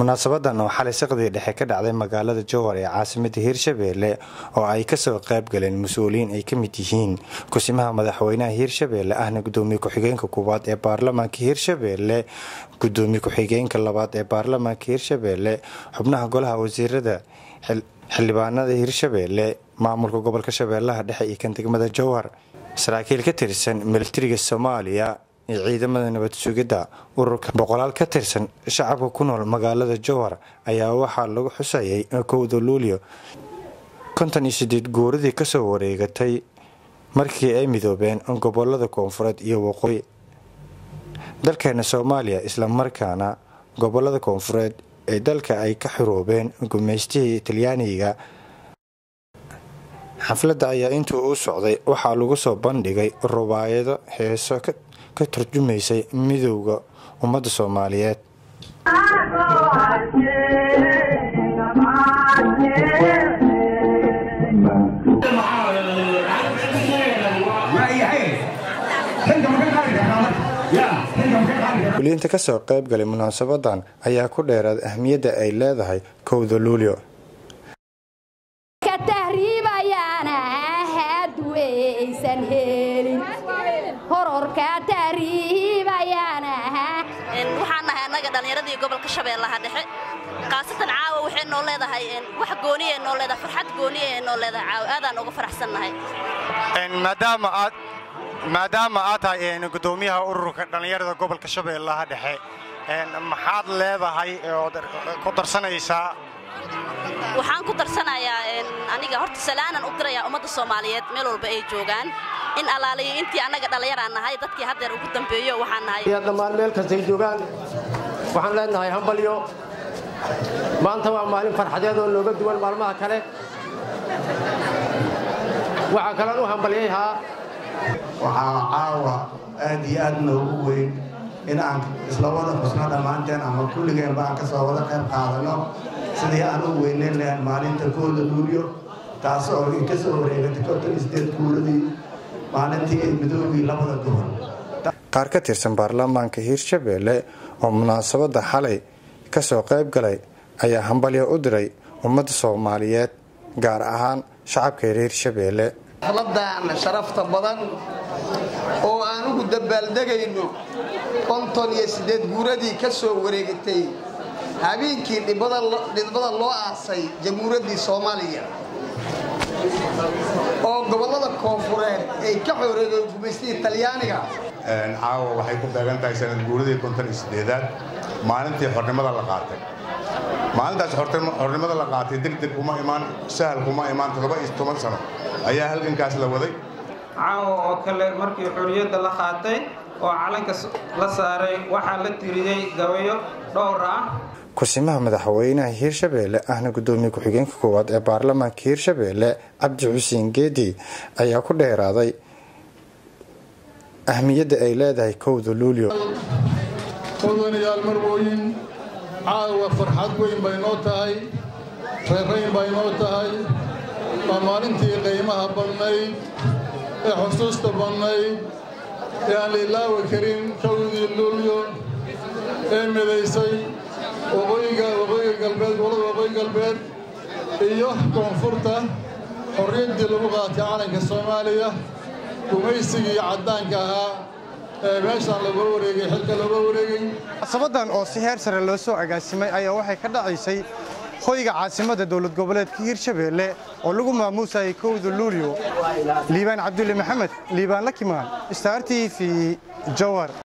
munaasabadan oo xalay saqdii dhexe ka dhacday magaalada jowhar ee caasimada hiirshabeelle oo ay kasoo qayb galeen mas-uuliyiin ay ka mid yihiin kusimaha madaxweynaha hiirshabeelle ahna gudoomiye ku-xigeenka koowaad ee baarlamaanka hiirshabeelle gudoomiye ku-xigeenka labaad ee baarlamaanka hiirshabeelle xubnaha golaha wasiirada xildhibaanada hiirshabeelle maamulka gobolka shabeellaha dhexe iyo kan degmada jowhar saraakiil ka tirsan militariga soomaaliya iyo ciidamada nabad sugidda ururka boqolaal ka tirsan shacabka ku nool magaalada jowhar ayaa waxaa lagu xusayay kowda luulyo konton iyo sideed guuradii kasoo wareegatay markii ay midoobeen gobolada koonfureed iyo waqooyi dalkeena soomaaliya islamarkaana gobolada koonfureed ee dalka ay ka xiroobeen gumaystihii talyaaniga xafladda ayaa intuu u socday waxaa lagu soo bandhigay rubaayado heeso ka turjumaysay midowda ummadda soomaaliyeed kuliyiinta kasoo qayb galay munaasabadan ayaa ku dheeraad ahmiyadda ay leedahay kowda luulyo waxaan nahay annaga dhallinyaradii gobolka shabeellaha dhexe khaasatan caawa waxay noo leedahay wax gooniye noo leedahay farxad gooniye ee noo leedahay caawa aadaan uga faraxsannahay maadaama aad maadaama aad tahay gudoomiyaha ururka dhallinyarada gobolka shabeellaha dhexe maxaad leedahay ood ku darsanaysaa waxaan ku darsanayaa aniga horta salaanan u dirayaa ummadda soomaaliyeed meel walba ay joogaan in allaaliyo intii annaga dhallinyaraan nahay dadkii haddeer ugu dambeeyo waxaan nahay dhammaan meel kastay joogaan waxaan leenahay hambalyo maanta waa maalin farxadeed oo nooga duwan maalmaha kale waxaa kaloon u hambalyayhaa waxaa caawa aad iyo aad noogu weyn in aan isla wada xusno dhammaanteen ama kulligeenba aan ka soo wada qayb qaadanno sidii aan u weyneyn lahayn maalinta kooda luulyo taas oo ka soo wareegatay konton isdeed kuuladii maalintii ay midoogii labada gobol qaar ka tirsan baarlamaanka hiirshabeelle oo munaasabadda xalay kasoo qayb galay ayaa hambalyo u diray ummadda soomaaliyeed gaar ahaan shacabka reer hiirshabeelle xafladan sharafta badan oo aan ugu dabaaldegayno konton iyo siddeed guuradii ka soo wareegatay habeenkii dhibada loo aasay jamhuuriyaddii soomaaliya oo gobollada koonfureed ay ka xooreegeen gumaystihii talyaaniga caawa waxay ku beegan tahay sanad guuradii konton iyo siddeedaad maalintii xornimada la qaatay maalintaas xornimada la qaatay degdeg kuma imaan sahal kuma imaan toddoba iyo toban sano ayaa halgankaas la waday caawa oo kale markii xorriyadda la qaatay oo calanka la saaray waxaa la tiriyey gabayo dhowr ah kusimaha madaxweynaha hiirshabeelle ahna gudoomiye ku-xigeenka koowaad ee baarlamaanka hiirshabeelle cabdi xuseen geedi ayaa ku dheeraaday ahmiyadda ay leedahay kowda luulyo odanayaal marwooyin caawa farxad weyn bay noo tahay reerayn bay noo tahay waa maalintii qiimaha badnayd ee xusuusta badnayd ee aan la ilaawi karin kowdii luulyo ee midaysay waqooyiga waqooyiga galbeed gobolada waqooyi galbeed iyo koonfurta xorriyaddii lagu qaatay calanka soomaaliya gumaysigii caddaanka ahaa ee meeshaan looga wareegay xilka looga wareegay munaasabadan oo si heer sare loo soo agaasimay ayaa waxay ka dhacaysay hoyga caasimadda dowlad goboleedka hiirshabeelle oo lagu maamuusayay kowda luulyo liibaan cabdulle maxamed liibaan lakimaan star t v jowar